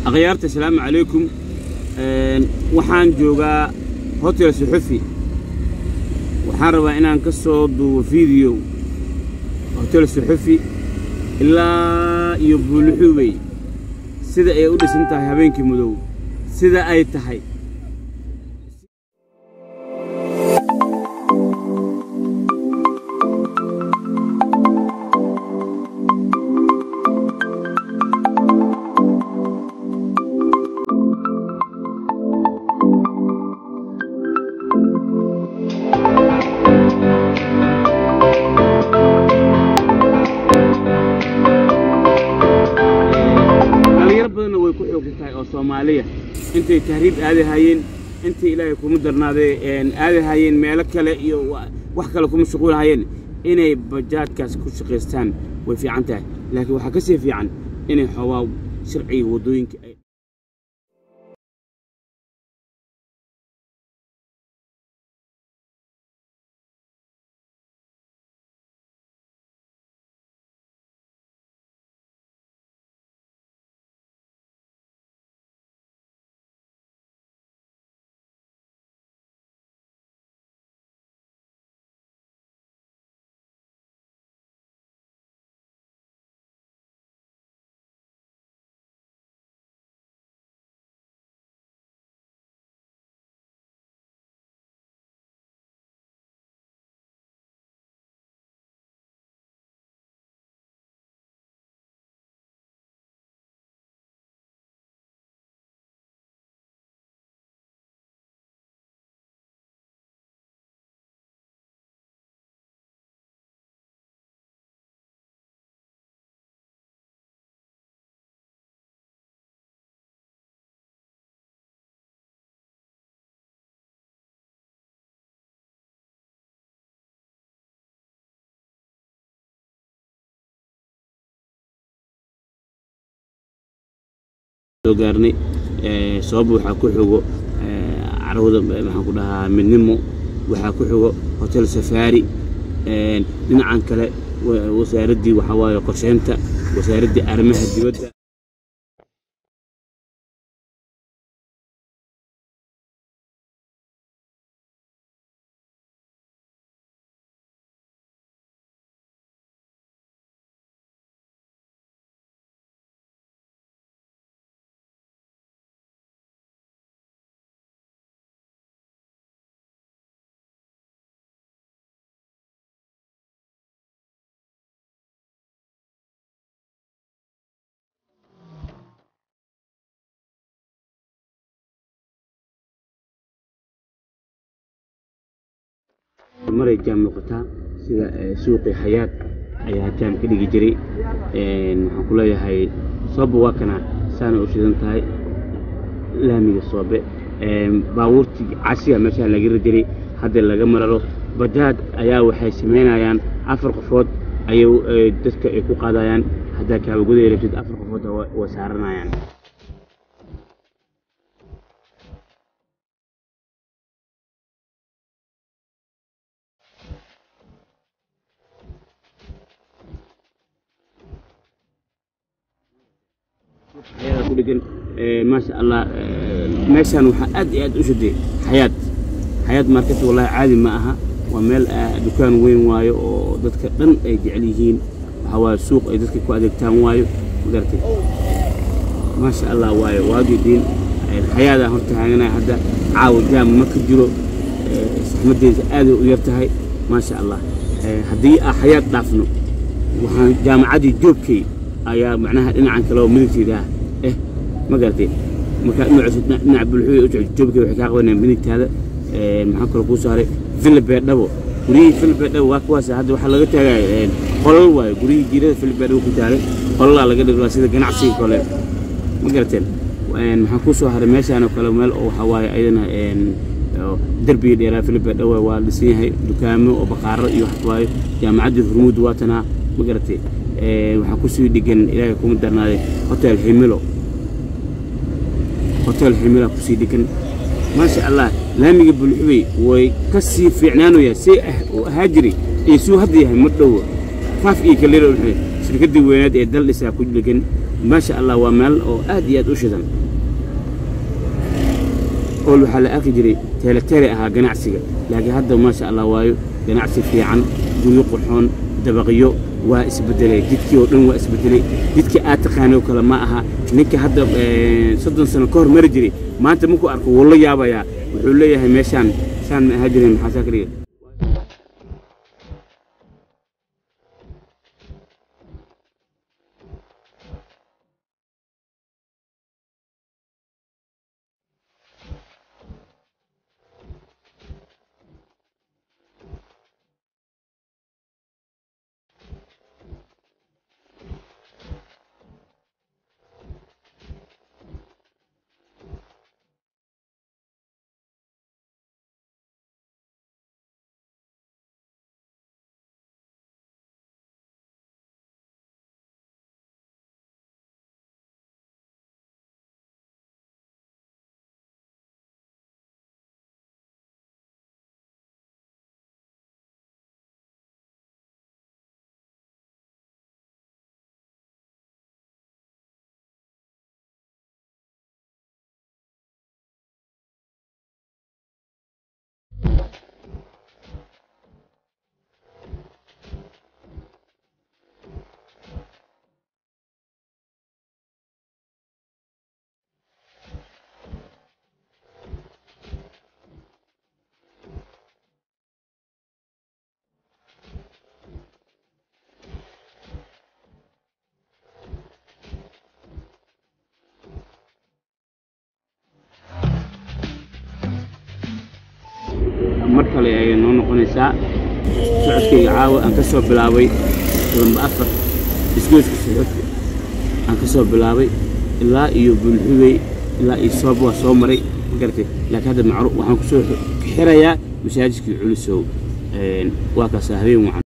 akhyaarta asalaamu calaykum waxaan joogaa hotel suxufi waxaan rabaa inaan ka soo duubo video hotel suxufi ilaa iyo buuluxuubey sida ay u dhisan tahay habeenkii madow sida ay tahay dhalinyaro badanna way ku xoogsan tahay oo soomaaliya intay tahriib aadi hayeen intay ilaahay kuma darnaaday aadi hayeen meelo kale iyo wa- wax kale kuma shuquul hayeen inay bajaadkaas ku shaqaystaan way fiican tahay laakiin waxaa ka sii fiican inay xoogaa sharciga waddooyinka ay soo gaarnay ee, sabab waxaa ku xigo ee, carwada ee, maxaan ku dhahaa midnimo waxaa ku xigo hotel safaari ee, dhinacan kale wa- wasaaraddii waxaa waaye qorsheynta wasaaraddii arrimaha dibadda maray jaam noqotaa sida ee, suuqii xayaat ayaa jaam ka dhigi jiray Een, waxaan ku leeyahay soobe waa kana saana u shidan tahay laamiga soobe Een, baabuurtii cashiga meeshaa laga ri jiray hadda laga mararo bajaaj ayaa waxay samaynayaan afar qofood ayay ee, dadka ay ku qaadayaan haddaa kaabagoday rabtid afar qofood waa waa saaranayaan xayaada ku dhegan ee, maasha allah ee, meeshaan waxaa aad iyo aad u shaday xayaad xayaad market wallahi caadi ma aha waa meel ah, dukaan weyn waayo oo dadka dhan ay jecel yihiin waxaa waaye suuq ay dadka ku adeegtaan waayo magartay maasha allah waayo waagii diin ee, xayaadaan horta haaganaya hadda caawa jaam ma ka jiro ee, saxmaddeeda aaday u yar tahay maasha allah Ee, haddii aan xayaad dhaafno waxaan jaamacaddii joogkay ayaa macnaha dhinacan kale oo midigteeda ah eh ma garatay marka dhinaciisa dhinac- dhinaca bulxuy u jecel joogkay waxay kaa qabanayaan midigtaada Ee, maxaa kaloo kuu saaray villa beedhabo guryihii villa beedhabo waa kuwaas hadda waxaa laga taagaya ee, qolal waayo guryihii jiirada villa beedhabo ku taagay qolalaa laga dhigay sida ganacsiga kale ma garateen Een, maxaa kuu soo haray meeshaan oo kale meel oo waxaa waaye ayadana een, oo derbiga dheeraa philip dhawe waa dhisan yahay dukaamo oo baqaaro iyo wax waayo jaamacaddii hurmuud waatanaa ma garatay Ee, waxaa kusii dhigan ilaahay kuma darnaaday hotel himilo hotel himila kusii dhigan maasha allah laamiga bulxubey way ka sii fiicnaanayaan see ah- u ahaa jiray iyo suu hadda yahay ma dhowo faaf iyo kalira ulxume shirkaddii weynaad ee dal dhisaa ku dhigan maasha allah waa meel oo aad iyo aad u shidan ool waxaa la arki jiray teeleteele ahaa ganacsiga laakiin hadda maasha allah waayo ganacsi fiican guryo qurxoon dabaqyo waa isbedelay jidkii oo dhan waa isbedelay jidkii aad taqaanay oo kale ma aha ninka hadda soddon sano ka hor mari jiray maanta markuu arko wuu la yaabayaa wuxuu leeyahay meeshaan saan ma ahaa jirin maxaa saa ka dhigay mar kale ayay noo noqonaysaa socodkayga caawa aan ka soo bilaabay lamba afar isgoyska socodka aan ka soo bilaabay ilaa iyo bulxubey ilaa iyo soob waa soo maray ma garatay laakiin hadda macruuf waxaan ku soo xirayaa masaajidkii culusow waa kaasa habeen wacan